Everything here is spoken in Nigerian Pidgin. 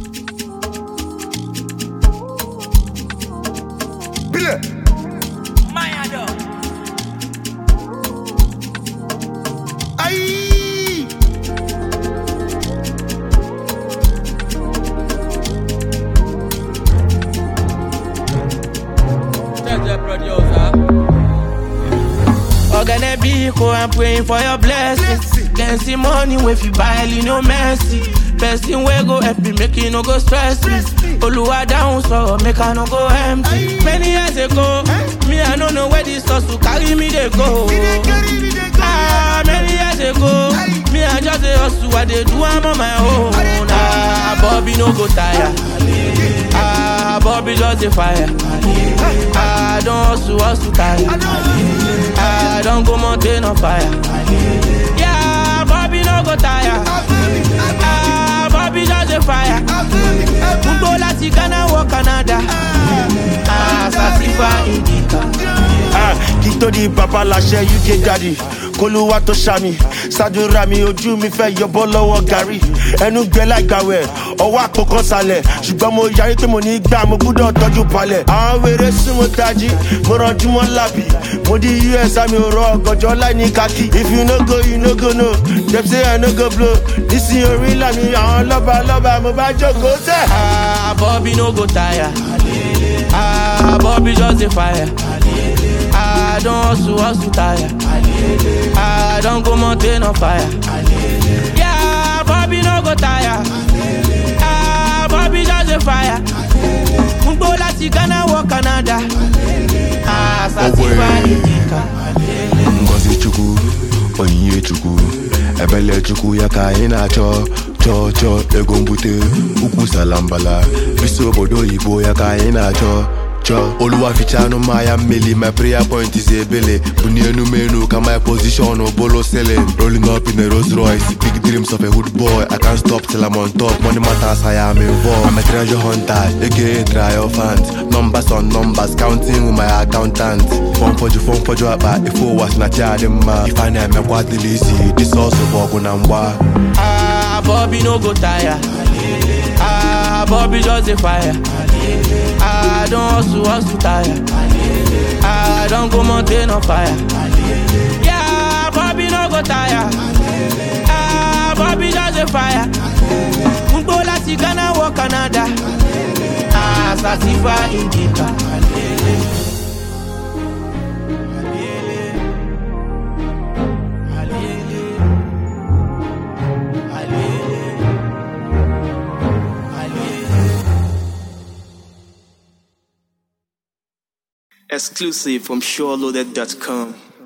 Bile. Aïe. Jeje producer. Ogene Biko, I'm praying for your blessing. Then see money with you buy you no mercy. Person wey go help me make you no go stress me. Oluwa down so make I no go empty. Many years ago, me I no know where this hustle carry me they go. Me dey carry, me dey carry. Ah, many years ago, me I just a hustle, I dey do am on my own. Ah, Bobby no go tire. Ah, Bobby just a fire. Ah, don't hustle, hustle tire. I don't go mountain on fire. Yeah, Bobby no go tire. Ah, Bobby just a fire. Gbogbo láti Ghana wọ Canada. Ah, Sasifa Indica. Ah, kí tó di bàbá láṣẹ uk daddy kólúwà tó ṣàmì ṣàdúrà mi ojú mi fẹ́ yọbọ́ lọ́wọ́ gàrí ẹnu gbẹ láìgbàwẹ̀ ọwọ́ àpòkan sálẹ̀ ṣùgbọ́n mo yarí pé mo ní gbà mo gbúdọ̀ tọ́jú palẹ̀ àwọn wèrè sún mo tají mo rànjú mọ́ lábì mo di us àmì òrò ọ̀gànjọ́ láì ní kákì if you no go you no go no dem say i no go blow nísìnyí orí làmì àwọn lọ́ba lọ́ba mo bá jókòó sẹ́. Ah, Bobby no go tire. Ah, Bobby just a fire. Ah, don't hustle, hustle tire. Ah, don't go mountain on fire. Yeah, Bobby no go tire. Ah, Bobby just a fire. Gbogbo láti Ghana wọ Canada. Ah, Sasifa Indica. ngozi chukwu onyinye chukwu ebele chukwu ya ka anyị na-achọ chọọ chọọ ego mbute ukwu salambala bisi obodo oyibo ya ka anyị na-achọ chọọ oluwa ficha anụ mmanya mmeli my prayer point is ebele bunie enumenu ka my position bolo selling rolling up in a Rolls Royce big dreams of a hood boy I can't stop till I'm on top money matters I am involved I'm a treasure hunter aka triumphant numbers on numbers counting with my accountant fọn fọjụ fọn fọjụ akpa ife ụwa si na chi adị mma ife a na-emekwa dịla isi disọsụ bụ ọgụ na mgba Ah, Bobby no go tire. Ah, Bobby just a fire. Ah, don't hustle, hustle tire. Ah, don't go mountain on fire. Yeah, Bobby no go tire. Ah, Bobby just a fire. Gbogbo láti Ghana wọ Canada. Ah, Sasifa Indica. Exclusive from SureLoaded.com.